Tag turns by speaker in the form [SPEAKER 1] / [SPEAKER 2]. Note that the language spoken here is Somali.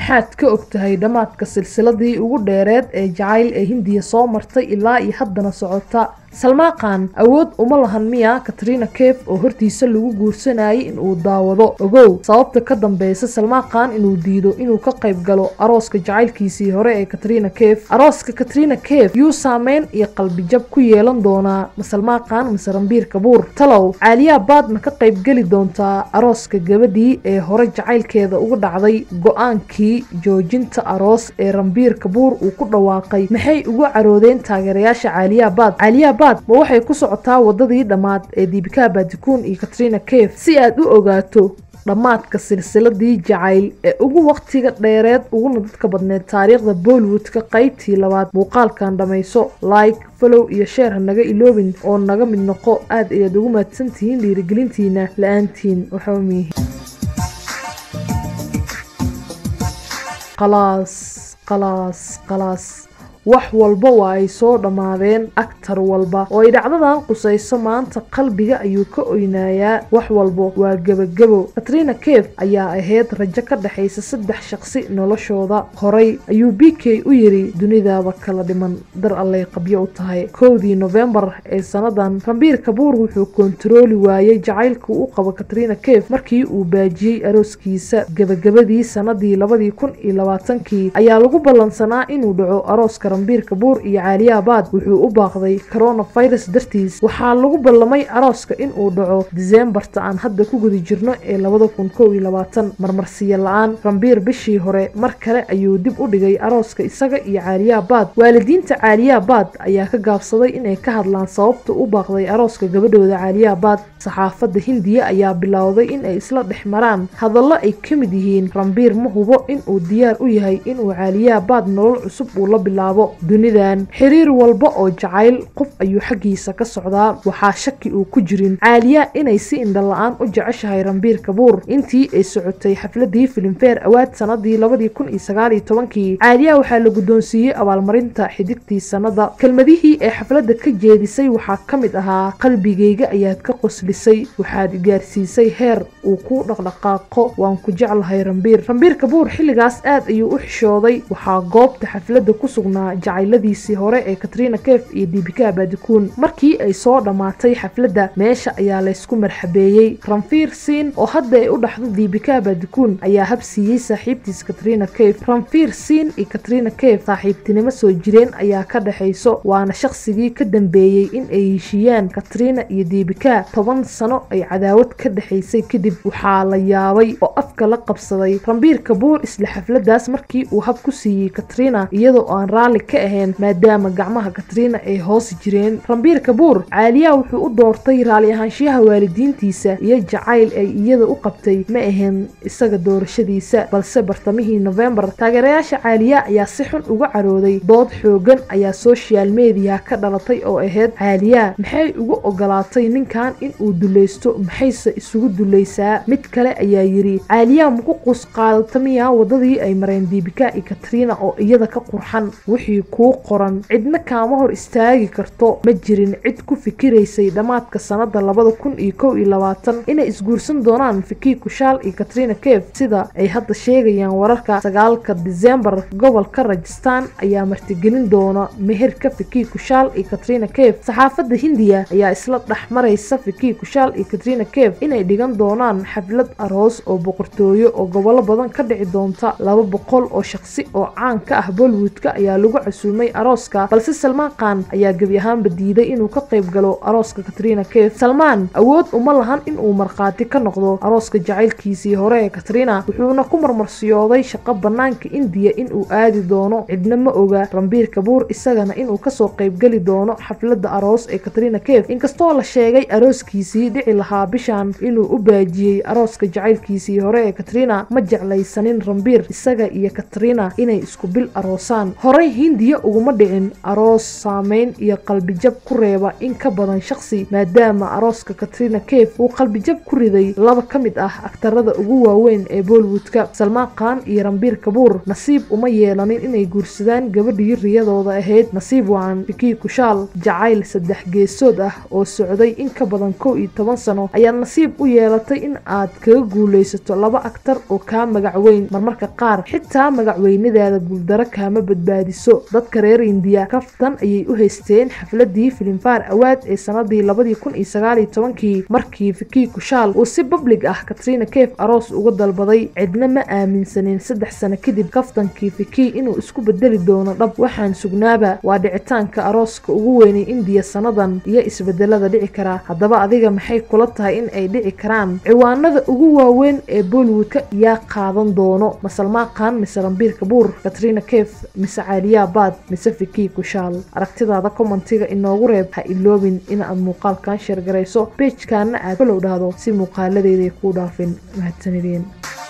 [SPEAKER 1] maxaad ka og tahay dhammaadka silsiladii ugu dheereed ee jacayl ee hindiya soo martay ilaa iyo haddana socota salmaaqan awood uma lahan miya katrina kef oo hortiisa lagu guursanayay inuu daawado ogow sababta ka dambeysa salmaaqan inuu diido inuu ka qayb galo arooska jacaylkiisii hore ee katrina kef arooska katrina kef yuu saameyn iyo qalbijab ku yeelan doonaa ma salmaaqan mase rambiir kabuur talow caaliyaa baad ma ka qayb geli doontaa arooska gabadhii ee hore jacaylkeeda uga dhacday go-aankii joojinta aroos ee rambiir kabuur uu ku dhawaaqay maxay ugu caroodeen taageerayaasha caaliyaa baad caaliyaa baad ma waxay ku socotaa wadadii dhammaad ee diibika baadikuun iyo katrina kef si aad u ogaato dhammaadka silsiladii jacayl ee ugu waqtiga dheereed uguna dadka badneed taariikhda bollywoodka qaybtii labaad muuqaalkan dhammayso like follow iyo sheer ha naga iloobin oo naga mid noqo aad ayaad ugu mahadsantihiin dhiirigelintiina la-aantiin waxba miihi qalaas qalaas qalaas wax walba waa ay soo dhammaadeen aktar walba oo ay dhacdadan qusayso maanta qalbiga ayuu ka oynayaa wax walba waa gebagebo katrina kef ayaa ahayd rajo ka dhexaysa saddex shaqsi noloshooda horay ayuu b k u yiri dunidaaba kala dhiman dar allay qabyo u tahay kowdii nofembar ee sannadan rambiir kabuur wuxuu kontarooli waayey jacaylka u qabo katrina kef markii uu baajiyey arooskiisa gebagabadii sannadii labadii kun iyo labaatankii ayaa lagu ballansanaa inuu dhaco arooska rambiir kabuur iyo caaliya baad wuxuu u baaqday coronavirus dartiis waxaa lagu ballamay arooska inuu dhaco diseembarta aan hadda ku guda jirno ee labada kun kow iyo labaatan marmarsiyo la-aan rambiir bishii hore mar kale ayuu dib u dhigay arooska isaga iyo caaliya baad waalidiinta caaliya baad ayaa ka gaabsaday inay ka hadlaan sababta u baaqday arooska gabadhooda caaliya baad saxaafadda hindiya ayaa bilowday in ay isla dhex maraan hadallo ay ka mid yihiin rambiir ma hubo inuu diyaar u yahay inuu caaliya baad nolol cusub uu la bilaabo dunidan xiriir walba oo jacayl qof ayuu xaggiisa ka socdaa waxaa shaki uu ku jirin caaliya inay si indhala-aan u jeceshahay rambiir kabuur intii ay socotay xafladii filimfeer awaad sanadii labadii kun iyo sagaaliyo tobankii caaliya waxaa la guddoonsiiyey abaalmarinta xidigtii sannada kelmadihii ee xafladda ka jeedisay waxaa ka mid ahaa qalbigayga ayaad ka qoslisay waxaad gaarsiisay heer uu ku dhaqdhaqaaqo waan ku jeclahay rambiir rambiir kabuur xilligaas aad ayuu u xishooday waxaa goobta xafladda ku sugnaa jacayladiisii hore ee katrina kef iyo dibika baadikuun markii ay soo dhammaatay xafladda meesha ayaa laysku marxabeeyey ranfiir siin oo hadda ay u dhaxdo dibika baadikuun ayaa habsiiyey saaxiibtiis katrina kef ranfiir siin iyo katrina kef saaxiibtinimo soo jireen ayaa ka dhexayso waana shaqsigii ka dambeeyey in ay heshiiyaan katrina iyo dibika toban sano ay cadaawad ka dhexaysay kadib waxaa la yaabay oo afka la qabsaday rambiir kabuur isla xafladaas markii uu hab ku siiyey katrina iyadoo aan raalli ka ahayn maadaama gacmaha katrina ay hoos jireen rambiir kabuur caaliya wuxuu u doortay raalli ahaanshiyaha waalidiintiisa iyo jacayl ay iyada u qabtay ma ahayn isaga doorashadiisa balse bartamihii nofembar taageerayaasha caaliya ayaa si xun uga carooday dood xoogan ayaa social mediya ka dhalatay oo ahayd caaliya maxay ugu ogolaatay ninkan inuu dulaysto maxayse isugu dulaysaa mid kale ayaa yiri caaliya maku qus qaadata miya wadadii ay mareen diibika iyo katrina oo iyada ka qurxan wixii kuu qoran cidna kaama hor istaagi karto ma jirin cid ku fikiraysay dhammaadka sannada labada kun iyo kow iyo labaatan inay isguursan doonaan fiki kushaal iyo katrina kef sida ay hadda sheegayaan wararka sagaalka disembar gobolka rajistan ayaa martigelin doona meherka fiki kushaal iyo katrina kef saxaafadda hindiya ayaa isla dhex maraysa fiki kushaal iyo katrina kef inay dhigan doonaan xaflad aroos oo boqortooyo oo gobollo badan ka dhici doonta laba boqol oo shaqsi oo caan ka ah bollywoodka ayaa lagu casuumay arooska balse salmaan khan ayaa gebi ahaanba diiday inuu ka qayb galo arooska katrina kef salmaan awood uma lahan inuu markhaati ka noqdo arooska jacaylkiisii hore ee katrina wuxuuna ku marmarsiyooday shaqo bannaanka indiya inuu aadi doono cidna ma oga rambiir kabuur isagana inuu kasoo qaybgeli doono xafladda aroos ee katrina kef inkastoo la sheegay arooskiisii dhici lahaa bishan inuu u baajiyey arooska jacaylkiisii hore ee katrina ma jeclaysanin rambiir isaga iyo katrina inay isku bil aroosaan horey hindiya uguma dhicin aroos saameyn iyo qalbijab ku reeba in ka badan shaqsi maadaama arooska katrina kef uu qalbijab ku riday laba ka mid ah aktarada ugu waaweyn ee bollywoodka salmaan khan iyo rambiir kabuur nasiib uma yeelanin inay guursadaan gabadhii riyadooda ahayd nasiib wacan fikii kushaal jacayl saddex geesood ah oo socday in ka badan kow iyo toban sano ayaad nasiib u yeelatay in aad kaga guulaysato laba aktar oo kaa magac weyn marmarka qaar xitaa magacweynadaada guuldaro kaama badbaadiso dadka reer indiya kaftan ayay u haysteen xafladii filimfaar awaad ee sanadii labadii kun iyo sagaaliyo tobankii markii fikii kushaal uu si bablig ah katrina kef aroos uga dalbaday cidna ma aaminsanin saddex sano kadib kaftankii fikii inuu isku bedeli doono dhab waxaan sugnaaba waa dhicitaanka arooska ugu weynay indiya sanadan iyo isbedelada dhici kara haddaba adiga maxay kula tahay in ay dhici karaan ciwaanada ugu waaweyn ee bollywoodka yaa qaadan doono ma salmaan khan mise rambiir kabuur katrina kef mise caaliyaa baad mise fikii kushaal aragtidaada kommentiga inoogu reeb ha iloobin inaad muuqaalkan sheergarayso beejkaana aad falow dhahdo si muuqaaladeeday kuu dhaafin mahadsanideen